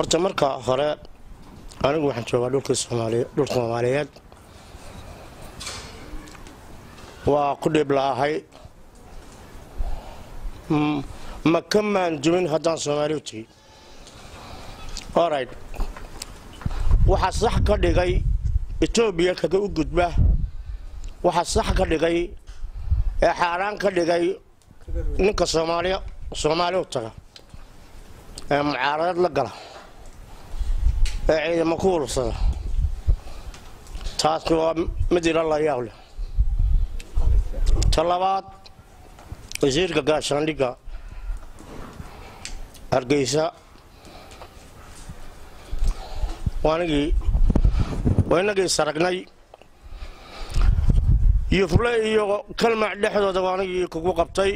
horta marka hore anigu waxaan joogaa dhulkii soomaaliy dhulka soomaaliyeed waa ku dhib la'ahay ma ka maandumin haddaan soomaali u tegey orit waxaa sax ka dhigay etoobiya kaga u gudba waxaa sax ka dhigay ee xaaraan ka dhigay ninka soomaaliya soomaali u taga ee mucaarad la gala ee ciidamo ku urursada taasi waa mid ila la yaab leh ta labaad wasiirka gaashaandhigga hargeysa waanigii waa inagii saragnay yufle iyo kalmac dhexdooda waanigii kugu qabtay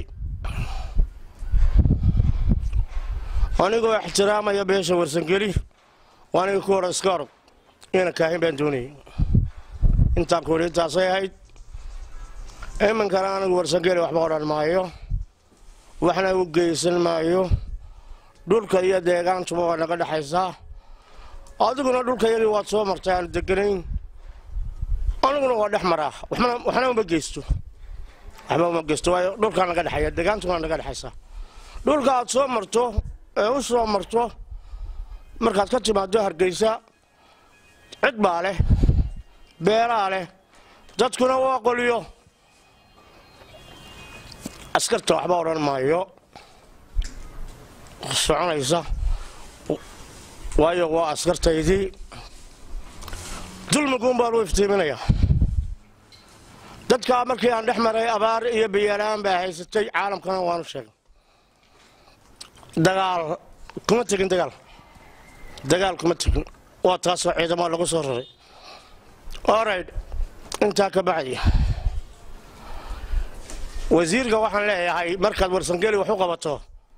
anigoo ixtiraamaya beesha warsangeli waanigii ku hora iska orog ina kaahin baan doonayay intaan kuhi intaasay ahayd iminkana anigu warsangeli waxba odhan maayo waxna u geysan maayo dhulka iyo deegaantuba waa naga dhexaysaa adiguna dhulka yagii waad soo martay aan deganayn aniguna waa dhex maraa waxna uma geysto waxba uma geysto waayo dhulkaa naga dhexaya deegaantuna naga dhexaysaa dhulka aad soo marto ee u soo marto markaad ka timaado hargeysa cid baa leh beeraa leh dadkuna waa qoliyo askarta waxba odhan maayo soconaysa waayo waa askartaydii dulmiguun baan u iftiiminayaa dadkaa markii aan dhex maray abaar iyo biyalaan baa haysatay caalamkana waanu sheegay dagaal kuma tegin dagaal dagaal kuma tegin waa taasoo ciidamo lagu soo raray orid intaa ka bacdi wasiirka waxaan leeyahay markaad warsangeli wax u qabato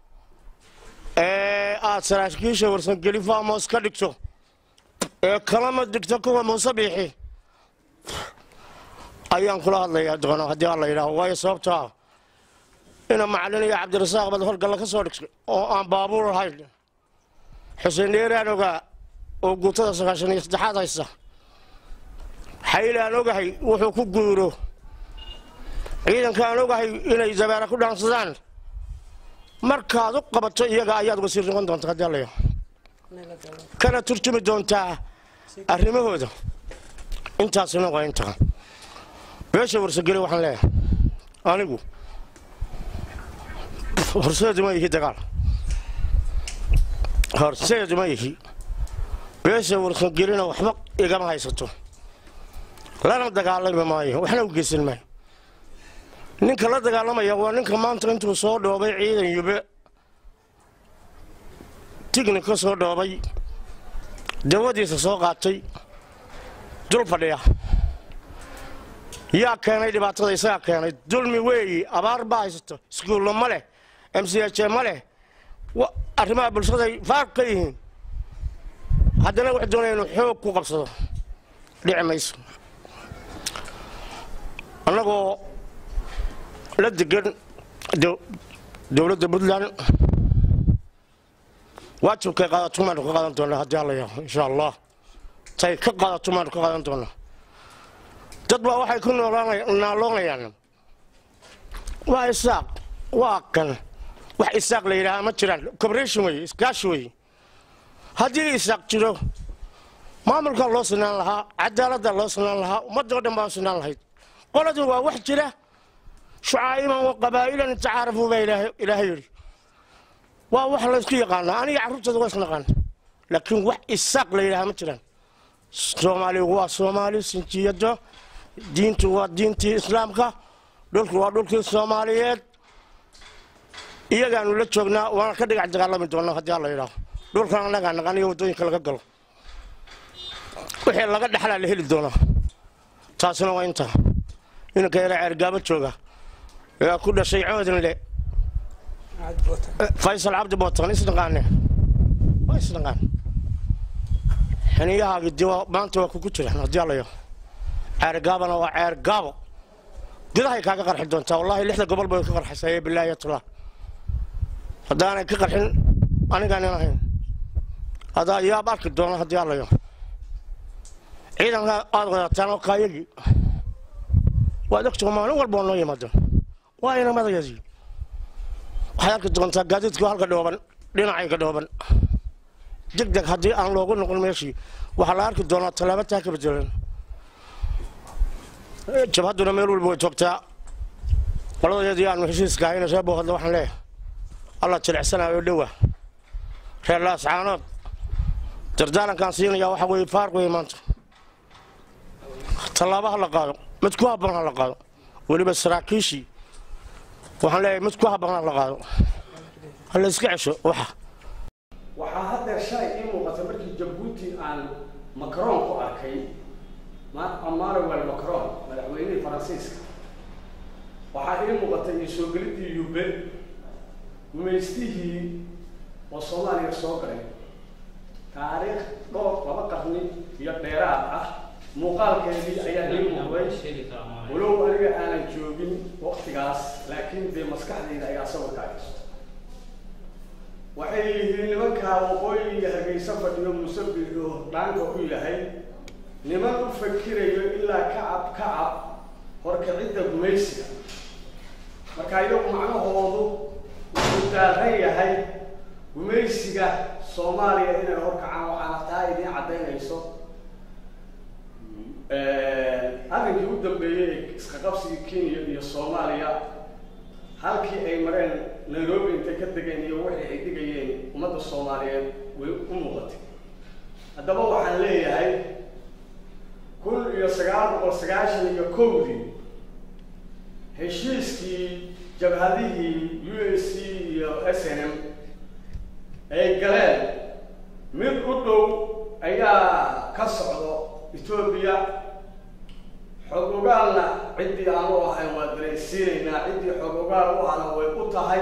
ee aad saraakiisha warsangeli famos ka dhigto ee kalama digto kuwa muuse biixi ayaan kula hadlayaa doono haddii alla yidhaaho waayo sababto ah ina macalin iyo cabdirasaaq baad horgalla ka soo dhigtay oo aan baabuur ahayn xuseen dheeraan ogaa oo guutada sagaashan iyo saddexaad haysta xayl aan ogahay wuxuu ku guuro ciidanka aan ogahay inay dabeera ku dhaansadaan markaad u qabato iyaga ayaad wasiir noqon doonta haddii alla yidhaaho kana turjumi doontaa arrimahooda intaasina waa intaa beesha warsageli waxaan leeyahay anigu horseedu ma yihi dagaal horseedu ma yihi beesha warsagelina waxba igama haysato lana dagaalami maayo waxna u geysan maayo ninka la dagaalamaya waa ninka maanta intuu soo dhoobay ciidan yube tigni ka soo dhoobay dawadiisa soo qaatay dul fadhiya yaa keenay dhibaatada isagaa keenay dulmi weeyi abaar baa haysato iskuullo ma leh m c h ma leh arrimaha bulshaday faaq ka yihiin haddana wax doonaya inuu xoog ku qabsado dhici mayso annagoo la degan dowladda puntland waajibkay qaadato maanu ka qaadan doonaa haddii alla yaho insha allah tay ka qaadato maanu ka qaadan doonaa dad baa waxay ku naaloonayaan waa isaaq waa kan wax isaaq la yidhaahaa ma jiraan cooperation wey iskaashi wey haddii isaaq jiro maamulkaa loo sinaan lahaa cadaaladda loo sinaan lahaa ummadoo dhan baa u sinaan lahayd qoladu waa wax jira shucaa'iman wa qabaa'ilan tacaarafuu baa ilaahay yidhi waa wax laysku yaqaanaa aniga carruurtooda waa isnaqaana laakiin wax isaaq la yidhahaa ma jiraan soomaaligu waa soomaali sinjiyado diintu waa diintii islaamka dhulku waa dhulkii soomaaliyeed iyagaanu la joognaa waana ka dhigac dagaalami doonaa haddii alla yidhaaho dhulkan annagaa naqan iyo waddooyinka laga galo wixii laga dhexlaa la heli doonaa taasina waa intaa inanka yara ceergaabo jooga yaa ku dhashay coodinle faysal cabdi bootan isdhaqaane waa isdhaqaan xiniyahaagi diwa maanta waa kugu jiraan haddii alla yidhaaho ceergaabana waa ceergaabo gudahay kaaga qarxi doontaa wallaahi lixda gobol bay ka qarxaysaa ee bilaayatullah haddaanay ka qarxin anigaan in ahayn adaa yaab arki doona haddii allayo ciidanka aad wadataan oo kaayagii waad ogtoo maalin walba oo noo yimaado waa inamadayadii waxaad arki doontaa gaadiidku halka dhooban dhinacayga dhooban deg deg haddii aan loogu noqon meeshii waxaa la arki doonaa tallaabo taa ka bedelan jabhadduna meel walba way joogtaa qoladeedii aanu heshiiska ahayna soo booqadna waxaan leeyahay alla jilicsanayo dhowa reer laascaanood dardaarankaan siinayaa waxa weeye faarq weeye maanta tallaabo ha la qaado mid ku habban ha la qaado weliba saraakiishii waxaan leeyahay mid ku habban ha la qaado ha la iska cesho waxa waxaa haddeer shalay ii muuqata markii jabuuti aan macron ku arkay emmanuel macron madaxweynihii faransiiska waxaa ii muuqatay iyo soo gelidii yube gumaystihii oo soomaaliya soo galay taariikh dhowr laba qarni iyo dheeraad ah muuqaalkeedii ayaa ii muuqday walow aniga aanan joogin waktigaas laakiin dee maskaxdayda ayaa sawirka hayso waxay yihiin nimankaa waqooyiga hargeysa fadhiyo musabir oo dhaanka u yahay niman u fakirayo ilaa kacab kacab horkicidda gumaysiga marka iyagu macnahoodu wuxuu daaran yahay gumaysiga soomaaliya inay horkacaan waxaana taa idiin caddaynayso arrinkii u dambeeyey ee iska qabsigii kenya iyo soomaaliya halkii ay mareen nairobi intay ka degeen iyo wixii ay dhigayeen ummadda soomaaliyeed way u muuqatay haddaba waxaan leeyahay kun iyo sagaal boqol sagaashan iyo kowdii heshiiskii jabhadihii u s c iyo s n m ay galeen mid u dhow ayaa ka socdo etoobiya xog ogaalna ciddii aan u ahayn waa daraysiinaynaa ciddii xog ogaal u ahna way u tahay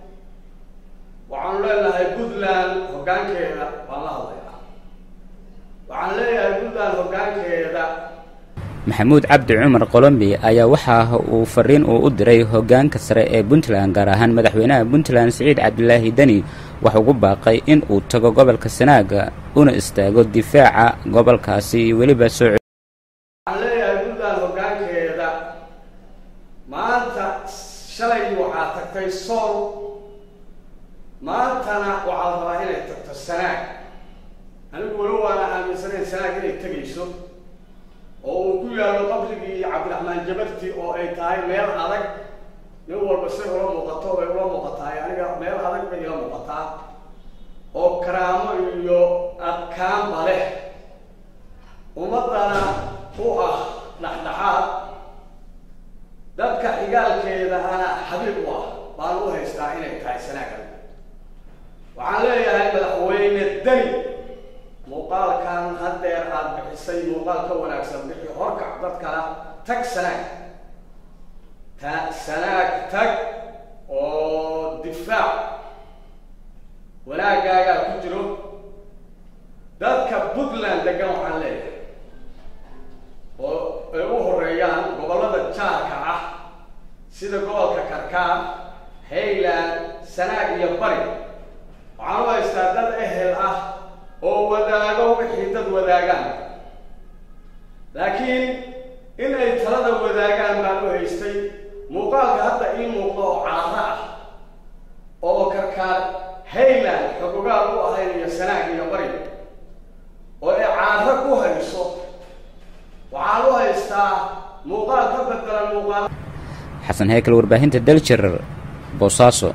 waxaanu leenahay puntland hoggaankeeda waan la hadlayaa waxaan leeyahay puntland hoggaankeeda maxamuud cabdi cumar qolombi ayaa waxa uu fariin uu u diray hoggaanka sare ee puntland gaar ahaan madaxweynaha puntland siciid cabdilaahi deni waxa ugu baaqay in uu tago gobolka sanaaga una istaago difaaca gobolkaasi iyo weliba soo waxaan leeyahay puntland hoggaankeeda maanta shalay waxaa tagtay sool maantana waxaa la rabaa inay tagto sanaag anigu walo waana aaminsanayn sanaag inay tegayso oo uu ku yaallo qabrigii cabdiraxmaan jabarti oo ay tahay meel adag nin walba say ula muuqato bay ula muuqatahay aniga meel adag bay ila muuqataa oo karaamo iyo adkaanba leh ummaddana u ah dhexdhexaad dadka xigaalkeeda ana xabiib u ah baan u haystaa inay tahay sanaagan waxaan leeyahay madaxweyne deni muuqaalkan haddeer aada bixisay muuqaal ka wanaagsan bixi horkac dadkana tag sanaag ta sanaag tag oo difaac wanaagaagaa ku jiro dadka puntland degan waxaan leeyahay oo ay u horeeyaan gobollada jaarka ah sida gobolka karkaar hayland sanaag iyo bari waxaan u haystaa dad ehel ah oo wadaago wixii dad wadaagaan laakiin in ay talada wadaagaan baan u haystay muuqaalka hadda ii muuqda oo caaro ah oo karkaar hayland xogogaal u ahayn iyo sanaag iyo bari oo ay caaro ku hayso waxaan u haystaa muuqaal ka bedelan muuqaal xasan heykal warbaahinta daljir boosaaso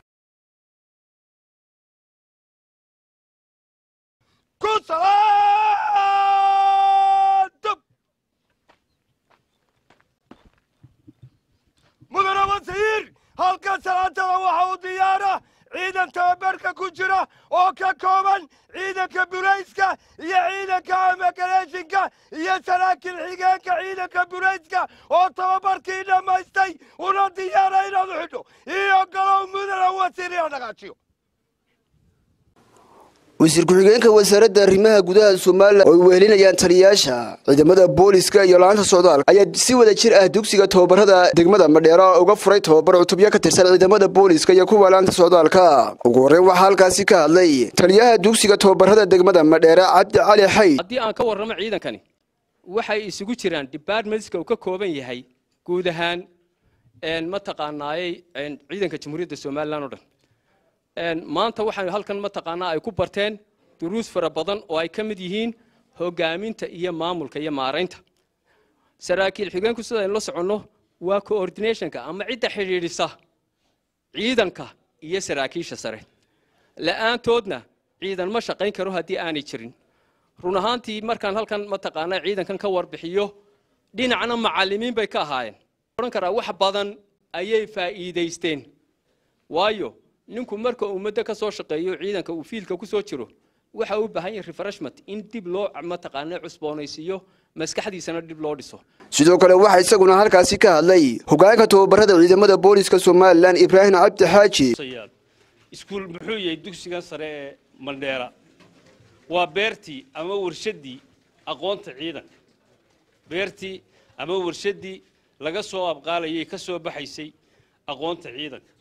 mudane wasiir halka salaantada waxa uu diyaara ciidan tababarka ku jira oo ka kooban ciidanka burayska iyo ciidanka amagareeshinka iyo saraakiil xigeenka ciidanka burayska oo tababarkii dhammaystay una diyaara inaad u xidho iyo galow mudane wasiir ina dhaqaajiyo wasiir ku-xigeenka wasaaradda arrimaha gudaha somalilan oo ay wehelinayaan taliyayaasha ciidamada booliska iyo laanta socdaalka ayaa si wada jir ah dugsiga tababarada degmada madheera uga furay tababar cutubyo ka tirsan ciidamada booliska iyo kuwa laanta socdaalka ugu horreyn waxaa halkaasi ka hadlay taliyaha dugsiga tababarada degmada madheera cabdi cali xayd haddii aan ka warramo ciidankani waxay isugu jiraan departmentska uu ka kooban yahay guud ahaan mataqaanaayey ciidanka jamhuuriyadda somalilan oo dhan maanta waxay halkan mataqaanaa ay ku barteen duruus fara badan oo ay ka mid yihiin hogaaminta iyo maamulka iyo maaraynta saraakiil xigeenku sida aynu la soconno waa coordinationka ama cidda xidhiidhisa ciidanka iyo saraakiisha sare la'aantoodna ciidan ma shaqayn karo haddii aanay jirin run ahaantii markaan halkan mataqaanaa ciidankan ka warbixiyo dhinacna macallimiin bay ka ahaayeen odhan karaa wax badan ayay faa'iidaysteen waayo ninku marka uu muddo ka soo shaqeeyo ciidanka uu fiilka ku soo jiro waxa uu baahan yahay refreshment in dib loo mataqaanaa cusboonaysiiyo maskaxdiisana dib loo dhiso sidoo kale waxaa isaguna halkaasi ka hadlay hogaanka tababarada ciidamada booliska somalilan ibraahim cabdi xaaji iskuul muxuu yahay dugsigan sare ee mandheera waa beertii ama warshaddii aqoonta ciidanka beertii ama warshaddii laga soo abqaalayay ka soo baxaysay aqoonta ciidanka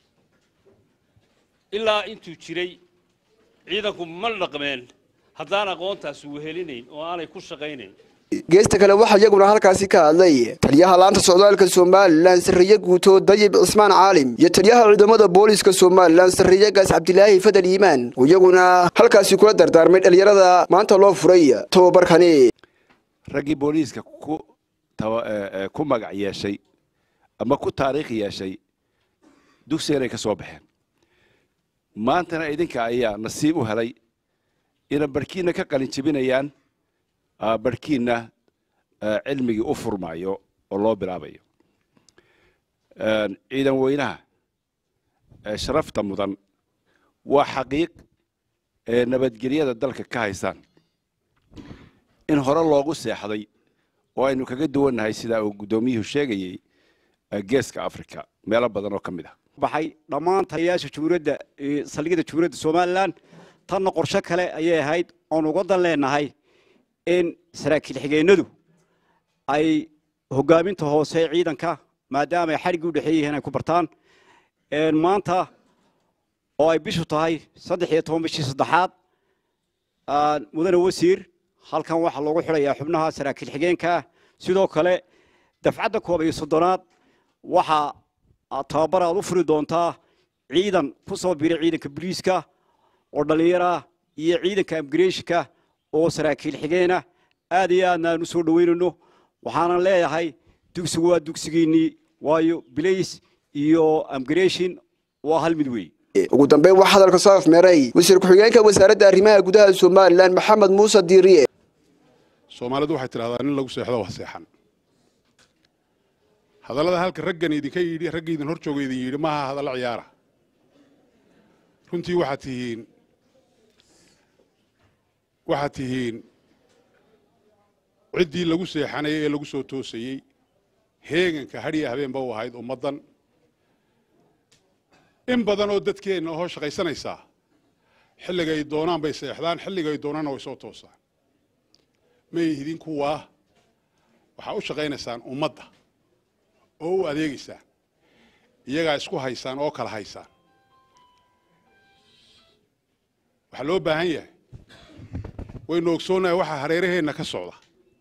ilaa intuu jiray ciidanku ma dhaqmeen haddaan aqoontaasi wehelinayn oo aanay ku shaqaynayn geesta kale waxaa iyaguna halkaasi ka hadlay taliyaha laanta socdaalka somalilan sarreeye guuto dayib cismaan caalim iyo taliyaha ciidamada booliska somalilan sarreeye gaas cabdilaahi fadal iimaan oo iyaguna halkaasi kula dardaarmay dhalinyarada maanta loo furay tababarkani raggii booliiska ku magac yeeshay ama ku taariikh yeeshay dugsigan ay ka soo baxeen maantana idinka ayaa nasiib u helay ina barhkiinna ka qalin jebinayaan barhkiinna cilmigii u furmaayo oo loo bilaabayo ciidan weynaha sharafta mudan waa xaqiiq ee nabadgelyada dalka ka haysaan in hore loogu seexday oo aynu kaga duwannahay sidaa uu guddoomiyuhu sheegayey geeska africa meelo badan oo ka mid ah baxay dhammaan taliyayaasha jumhuuriyadda saldhigyada jumhuuriyadda somalilan tanna qorshe kale ayay ahayd oon uga dan leenahay in saraakiil xigeenadu ay hogaaminta hoose ciidanka maadaama ay xadhiggii u dhexeey yihiin ay ku bartaan maanta oo ay bishu tahay saddex iyo toban bishii saddexaad mudane wasiir halkan waxaa loogu xidhayaa xubnaha saraakiil xigeenka sidoo kale dafcadda koob iyo soddonaad waxaa tababar aad u furi doontaa ciidan ku soo biray ciidanka boliiska oo dhallinyara iyo ciidanka imigreshinka oo saraakiil xigeena aad iyo aadna aan u soo dhoweynayno waxaanan leeyahay dugsigu waa dugsigiinnii waayo bilays iyo imigreshin waa hal mid weey ugu dambeyn waxaa hadalka soo afmeeray wasiir ku-xigeenka wasaaradda arrimaha gudaha somalilan maxamed muuse diiriye soomaalidu waxay tidhahdaa nin lagu seexdo wax seexan hadallada halka raggan idinka yidhi ragga idin hor jooga idin yidhi maaha hadallo ciyaara runtii waxaad tihiin waxaad tihiin ciddii lagu seexanayay ee lagu soo toosayey heeganka hadhiya habeenba u ahayd ummaddan in badan oo dadkeenna hoo shaqaysanaysaa xilligay doonaan bay seexdaan xilligay doonaanna way soo toosaan may idin kuwaa waxaa u shaqaynaysaan ummadda oo u adeegaysaan iyagaa isku haysaan oo kala haysaan waxaa loo baahan yahay waynu ogsoonnahay waxaa hareeraheenna ka socda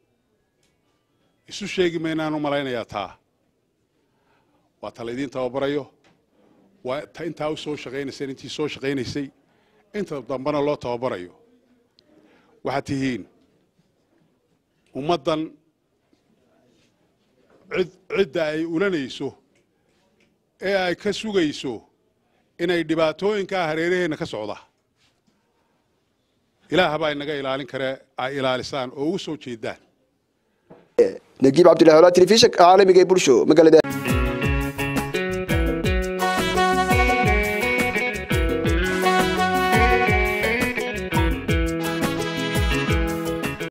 isu sheegi maynaan u malaynayaa taa waa ta laydiin tababarayo waa ta intaa u soo shaqaynayseen intii soo shaqaynaysay inta dambena loo tababarayo waxaad tihiin ummaddan cid cidda ay ulanayso ee ay ka sugayso inay dhibaatooyinkaa hareeraheenna ka socda ilaah baa inaga ilaalin kare ay ilaalisaan oo ugu soo jeedaan nagiib cabdillahi olaa telefishanka caalamiga ee bulsho magaalada